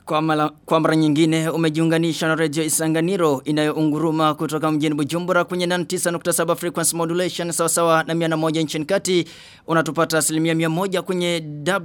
Kwa, mala, kwa mara nyingine umejiunganisha na redio Isanganiro inayounguruma kutoka mjini Bujumbura kwenye 99.7 frequency modulation sawa sawa na 101 nchini kati unatupata asilimia 100 kwenye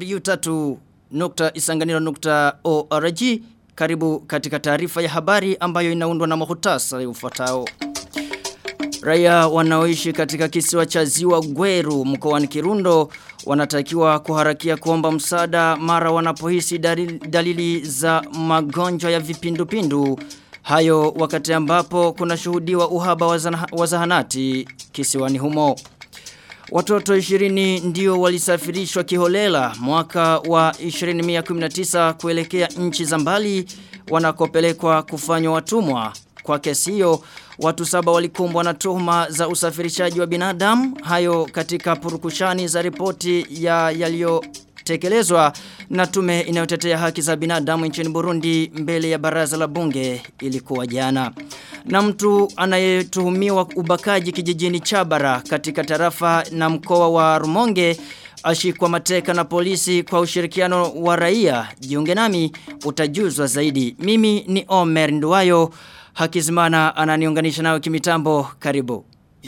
w3.isanganiro.org karibu katika taarifa ya habari ambayo inaundwa na muhtasari ufuatao. Raia wanaoishi katika kisiwa cha Ziwa Gweru mkoani Kirundo wanatakiwa kuharakia kuomba msaada mara wanapohisi dalili, dalili za magonjwa ya vipindupindu. Hayo wakati ambapo kuna shuhudiwa uhaba wa zahanati kisiwani humo. Watoto 20 ndio walisafirishwa kiholela mwaka wa 2019 kuelekea nchi za mbali wanakopelekwa kufanywa watumwa. Kwa kesi hiyo, watu saba walikumbwa na tuhuma za usafirishaji wa binadamu. Hayo katika purukushani za ripoti ya yaliyotekelezwa na tume inayotetea haki za binadamu nchini Burundi mbele ya baraza la bunge ilikuwa jana. Na mtu anayetuhumiwa ubakaji kijijini Chabara katika tarafa na mkoa wa Rumonge ashikwa mateka na polisi kwa ushirikiano wa raia. Jiunge nami utajuzwa zaidi. Mimi ni Omer Nduwayo. Hakizimana ananiunganisha nawe kimitambo karibu.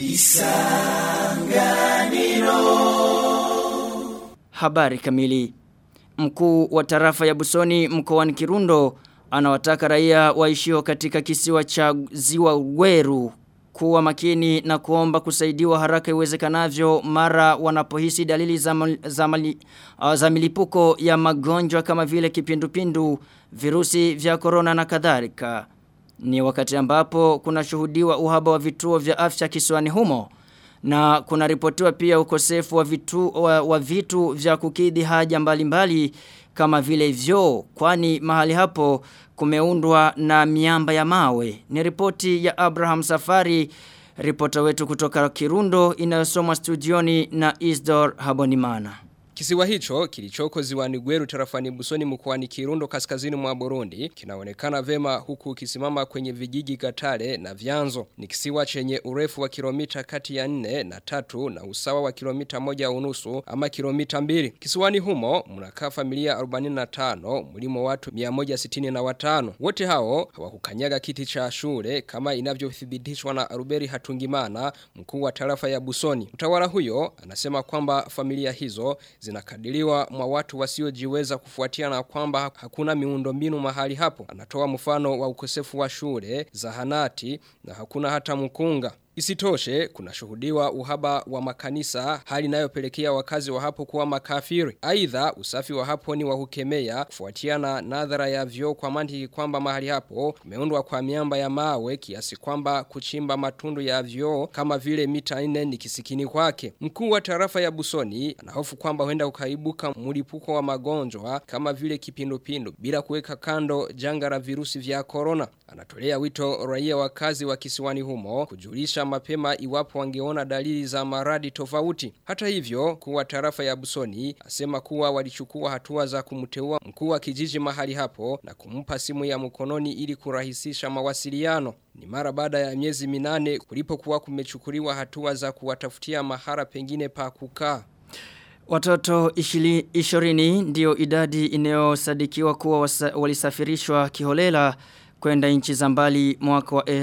Isanganiro. Habari kamili. Mkuu wa tarafa ya Busoni mkoani Kirundo anawataka raia waishio katika kisiwa cha Ziwa Gweru kuwa makini na kuomba kusaidiwa haraka iwezekanavyo mara wanapohisi dalili za, za, mali, uh, za milipuko ya magonjwa kama vile kipindupindu, virusi vya korona na kadhalika. Ni wakati ambapo kuna shuhudiwa uhaba wa vituo vya afya kisiwani humo na kuna ripotiwa pia ukosefu wa vitu, wa, wa vitu vya kukidhi haja mbalimbali mbali, kama vile vyoo kwani mahali hapo kumeundwa na miamba ya mawe. Ni ripoti ya Abraham Safari, ripota wetu kutoka Kirundo inayosomwa studioni na Isdor Habonimana. Kisiwa hicho kilichoko ziwani Gweru tarafani Busoni mkoani Kirundo kaskazini mwa Burundi kinaonekana vema huku kisimama kwenye vijiji Gatare na Vyanzo. Ni kisiwa chenye urefu wa kilomita kati ya 4 na tatu na usawa wa kilomita moja unusu ama kilomita mbili. Kisiwani humo mnakaa familia 45 mlimo watu 165. Wote hao hawakukanyaga kiti cha shule kama inavyothibitishwa na Aruberi Hatungimana mkuu wa tarafa ya Busoni. Utawala huyo anasema kwamba familia hizo zinakadiriwa mwa watu wasiojiweza kufuatia na kwamba hakuna miundombinu mahali hapo. Anatoa mfano wa ukosefu wa shule, zahanati na hakuna hata mkunga. Isitoshe, kuna shuhudiwa uhaba wa makanisa hali inayopelekea wakazi wa hapo kuwa makafiri. Aidha, usafi wa hapo ni wa kukemea kufuatiana nadhara ya vyoo kwa mantiki kwamba mahali hapo kumeundwa kwa miamba ya mawe kiasi kwamba kuchimba matundu ya vyoo kama vile mita 4 ni kisikini kwake. Mkuu wa tarafa ya Busoni anahofu kwamba huenda ukaibuka mlipuko wa magonjwa kama vile kipindupindu bila kuweka kando janga la virusi vya corona. Anatolea wito raia wakazi wa kisiwani humo kujulisha mapema iwapo wangeona dalili za maradi tofauti. Hata hivyo, kuwa tarafa ya Busoni asema kuwa walichukua hatua za kumteua mkuu wa kijiji mahali hapo na kumpa simu ya mkononi ili kurahisisha mawasiliano. Ni mara baada ya miezi minane kulipokuwa kumechukuliwa hatua za kuwatafutia mahara pengine pa kukaa. Watoto ishirini ndio idadi inayosadikiwa kuwa wasa, walisafirishwa kiholela kwenda nchi za mbali mwaka wa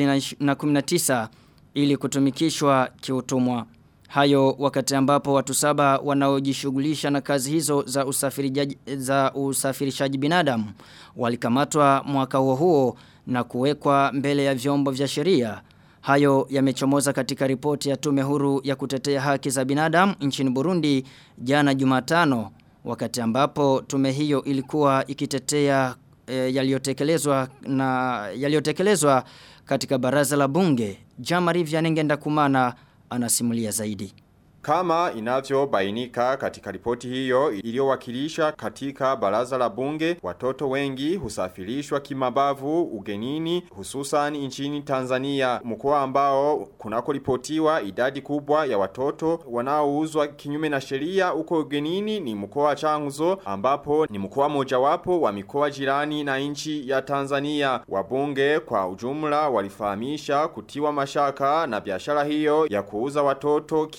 2019 ili kutumikishwa kiutumwa. Hayo wakati ambapo watu saba wanaojishughulisha na kazi hizo za usafirishaji za usafirishaji binadamu walikamatwa mwaka huo huo na kuwekwa mbele ya vyombo vya sheria. Hayo yamechomoza katika ripoti ya tume huru ya kutetea haki za binadamu nchini Burundi jana Jumatano wakati ambapo tume hiyo ilikuwa ikitetea e, yaliyotekelezwa na yaliyotekelezwa katika baraza la bunge. Jamari Vyanengenda Kumana anasimulia zaidi. Kama inavyobainika katika ripoti hiyo iliyowakilisha katika baraza la bunge, watoto wengi husafirishwa kimabavu ugenini hususan nchini Tanzania, mkoa ambao kunako ripotiwa idadi kubwa ya watoto wanaouzwa kinyume na sheria huko ugenini ni mkoa wa Changuzo ambapo ni mkoa mojawapo wa mikoa jirani na nchi ya Tanzania. Wabunge kwa ujumla walifahamisha kutiwa mashaka na biashara hiyo ya kuuza watoto kimabavu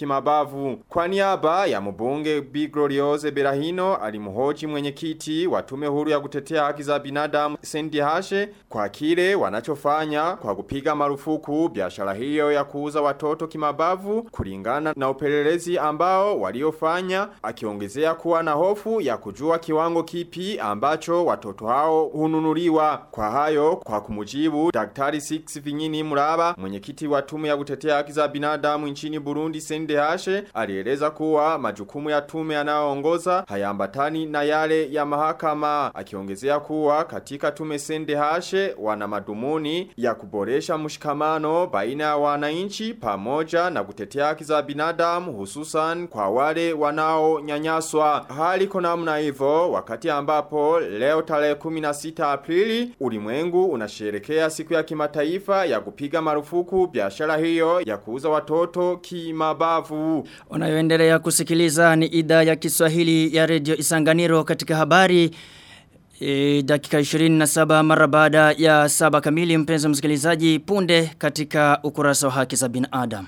kimabavu. Kwa niaba ya mbunge Bi Gloriose Berahino alimhoji mwenyekiti wa tume huru ya kutetea haki za binadamu Sendi Hashe kwa kile wanachofanya kwa kupiga marufuku biashara hiyo ya kuuza watoto kimabavu kulingana na upelelezi ambao waliofanya akiongezea kuwa na hofu ya kujua kiwango kipi ambacho watoto hao hununuliwa. Kwa hayo kwa kumujibu Daktari Six Vinyini Muraba mwenyekiti wa tume ya kutetea haki za binadamu nchini Burundi Sende Hashe alieleza kuwa majukumu ya tume yanayoongoza hayambatani na yale ya mahakama akiongezea kuwa katika tume Sende Hashe wana madumuni ya kuboresha mshikamano baina ya wananchi pamoja na kutetea haki za binadamu hususan kwa wale wanaonyanyaswa. Hali iko namna hivyo wakati ambapo leo tarehe 16 Aprili ulimwengu unasherekea siku ya kimataifa ya kupiga marufuku biashara hiyo ya kuuza watoto kimabavu. Unayoendelea kusikiliza ni idhaa ya Kiswahili ya Radio Isanganiro katika habari E, dakika 27 mara baada ya saba kamili mpenzi msikilizaji punde katika ukurasa wa haki za binadamu.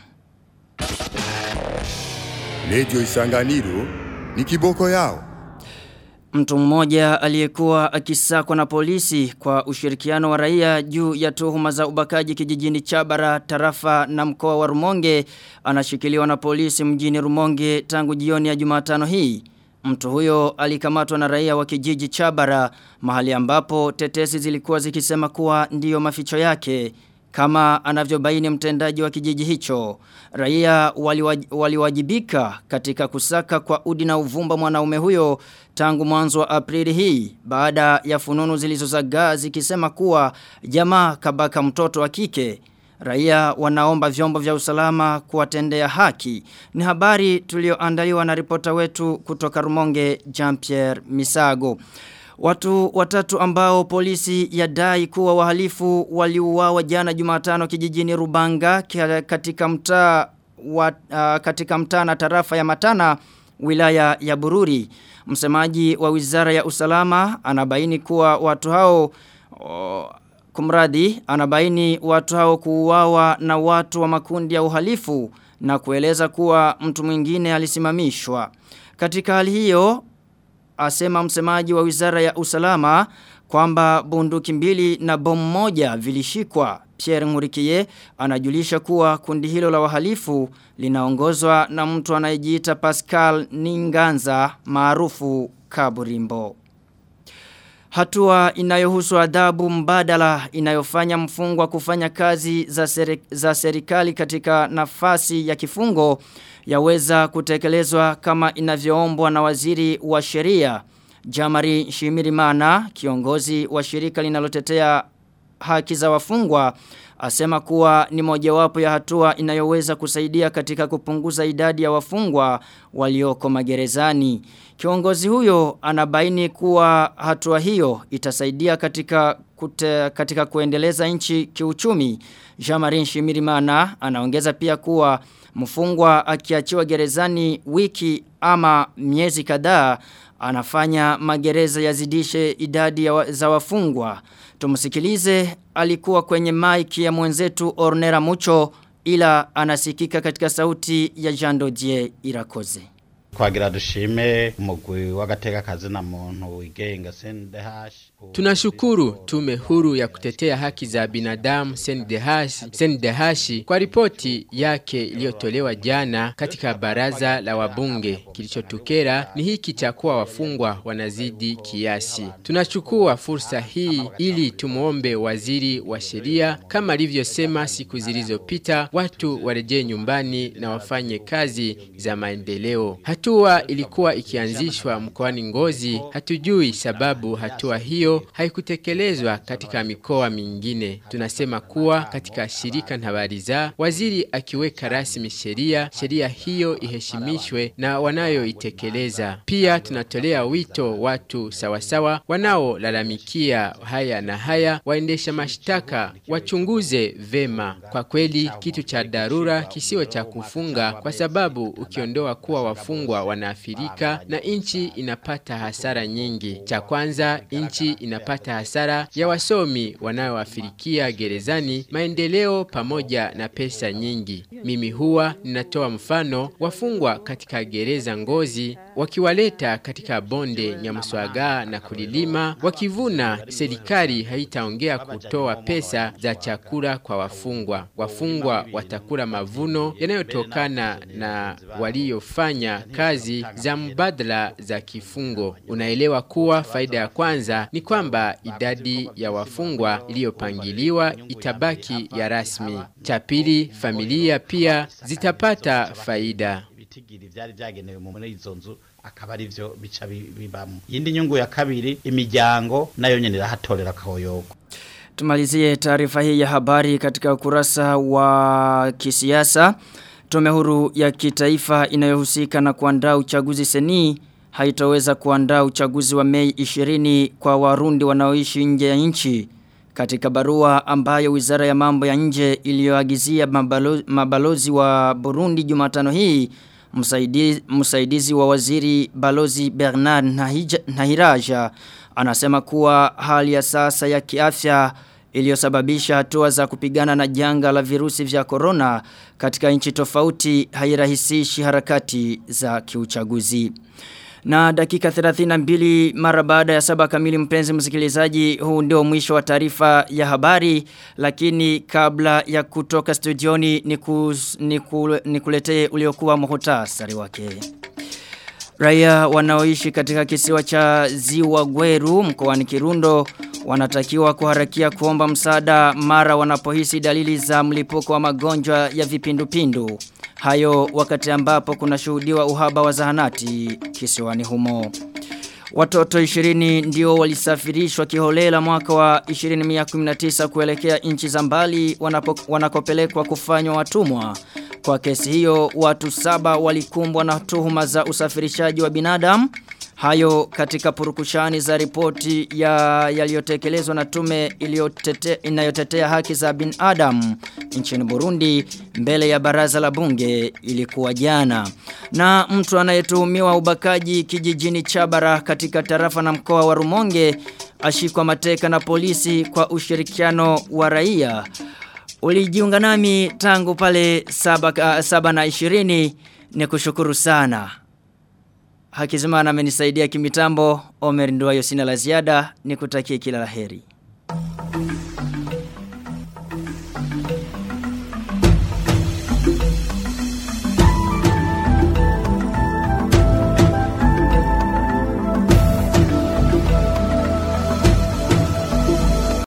Radio Isanganiro ni kiboko yao. Mtu mmoja aliyekuwa akisakwa na polisi kwa ushirikiano wa raia juu ya tuhuma za ubakaji kijijini Chabara, tarafa na mkoa wa Rumonge anashikiliwa na polisi mjini Rumonge tangu jioni ya Jumatano hii. Mtu huyo alikamatwa na raia wa kijiji Chabara mahali ambapo tetesi zilikuwa zikisema kuwa ndiyo maficho yake kama anavyobaini mtendaji wa kijiji hicho. Raia waliwajibika wali katika kusaka kwa udi na uvumba mwanaume huyo tangu mwanzo wa Aprili hii baada ya fununu zilizozagaa zikisema kuwa jamaa kabaka mtoto wa kike. Raia wanaomba vyombo vya usalama kuwatendea haki. Ni habari tulioandaliwa na ripota wetu kutoka Rumonge Jean-Pierre Misago. Watu watatu ambao polisi yadai kuwa wahalifu waliuawa jana Jumatano kijijini Rubanga katika mtaa wa, uh, katika mtaa na tarafa ya Matana wilaya ya Bururi. Msemaji wa Wizara ya Usalama anabaini kuwa watu hao oh, kumradi anabaini watu hao kuuawa na watu wa makundi ya uhalifu na kueleza kuwa mtu mwingine alisimamishwa. Katika hali hiyo asema msemaji wa Wizara ya Usalama kwamba bunduki mbili na bomu moja vilishikwa. Pierre Ngurikie anajulisha kuwa kundi hilo la wahalifu linaongozwa na mtu anayejiita Pascal Ninganza maarufu Kaburimbo. Hatua inayohusu adhabu mbadala inayofanya mfungwa kufanya kazi za, seri, za serikali katika nafasi ya kifungo yaweza kutekelezwa kama inavyoombwa na waziri wa sheria Jamari Shimirimana kiongozi wa shirika linalotetea haki za wafungwa asema kuwa ni mojawapo ya hatua inayoweza kusaidia katika kupunguza idadi ya wafungwa walioko magerezani. Kiongozi huyo anabaini kuwa hatua hiyo itasaidia katika kute, katika kuendeleza nchi kiuchumi. Jamarin Shimirimana anaongeza pia kuwa mfungwa akiachiwa gerezani wiki ama miezi kadhaa anafanya magereza yazidishe idadi ya wa, za wafungwa. Tumusikilize alikuwa kwenye maiki ya mwenzetu Ornera Mucho ila anasikika katika sauti ya Jean Dodier Irakoze. Twagira dushime umugwi w'agateka kazi na muntu wigenga CNDH. Tunashukuru tume huru ya kutetea haki za binadamu CNDH, CNDH kwa ripoti yake iliyotolewa jana katika baraza la wabunge. Kilichotukera ni hiki cha kuwa wafungwa wanazidi kiasi. Tunachukua fursa hii ili tumuombe waziri wa sheria kama alivyosema siku zilizopita watu warejee nyumbani na wafanye kazi za maendeleo. Hatua ilikuwa ikianzishwa mkoani Ngozi, hatujui sababu hatua hiyo haikutekelezwa katika mikoa mingine. Tunasema kuwa katika shirika Ntabariza, waziri akiweka rasmi sheria, sheria hiyo iheshimishwe na wanayoitekeleza. Pia tunatolea wito watu sawasawa wanaolalamikia haya na haya, waendesha mashtaka wachunguze vema. Kwa kweli kitu cha dharura kisiwe cha kufunga, kwa sababu ukiondoa kuwa wafungwa wanaathirika na nchi inapata hasara nyingi. Cha kwanza, nchi inapata hasara ya wasomi wanaoafirikia gerezani, maendeleo pamoja na pesa nyingi. Mimi huwa ninatoa mfano wafungwa katika gereza Ngozi wakiwaleta katika bonde Nyamuswaga na kulilima, wakivuna, serikali haitaongea kutoa pesa za chakula kwa wafungwa. Wafungwa watakula mavuno yanayotokana na waliofanya kazi za mbadala za kifungo. Unaelewa kuwa faida ya kwanza ni kwamba idadi ya wafungwa iliyopangiliwa itabaki ya rasmi. Cha pili, familia pia zitapata faida. ibitigiri vyari vyagenewe muri izo nzu akaba ari vyo bica bibamo yindi nyungu ya kabiri imiryango nayo nyene irahatorera akahoyogo Tumalizie taarifa hii ya habari katika ukurasa wa kisiasa. Tume huru ya kitaifa inayohusika na kuandaa uchaguzi seni haitaweza kuandaa uchaguzi wa Mei 20 kwa warundi wanaoishi nje ya nchi. Katika barua ambayo Wizara ya Mambo ya Nje iliyoagizia mabalozi, mabalozi wa Burundi Jumatano hii msaidizi, msaidizi wa waziri balozi Bernard Nahija, Nahiraja anasema kuwa hali ya sasa ya kiafya iliyosababisha hatua za kupigana na janga la virusi vya corona katika nchi tofauti hairahisishi harakati za kiuchaguzi. Na dakika 32 mara baada ya saba kamili mpenzi msikilizaji huu ndio mwisho wa taarifa ya habari lakini kabla ya kutoka studioni nikus, nikul, nikuletee uliokuwa muhtasari wake. Raia wanaoishi katika kisiwa cha Ziwa Gweru mkoani Kirundo wanatakiwa kuharakia kuomba msaada mara wanapohisi dalili za mlipuko wa magonjwa ya vipindupindu. Hayo wakati ambapo kuna shuhudiwa uhaba wa zahanati kisiwani humo. Watoto 20 ndio walisafirishwa kiholela mwaka wa 2019 kuelekea nchi za mbali wanapo, wanakopelekwa kufanywa watumwa. Kwa kesi hiyo watu saba walikumbwa na tuhuma za usafirishaji wa binadamu. Hayo katika purukushani za ripoti ya yaliyotekelezwa na tume iliyotete, inayotetea haki za binadamu nchini Burundi mbele ya baraza la bunge ilikuwa jana. Na mtu anayetuhumiwa ubakaji kijijini Chabara katika tarafa na mkoa wa Rumonge ashikwa mateka na polisi kwa ushirikiano wa raia. Ulijiunga nami tangu pale saba, saba na ishirini ni kushukuru sana. Hakizimana amenisaidia kimitambo, Omer Nduwayo sina la ziada, nikutakie kila laheri.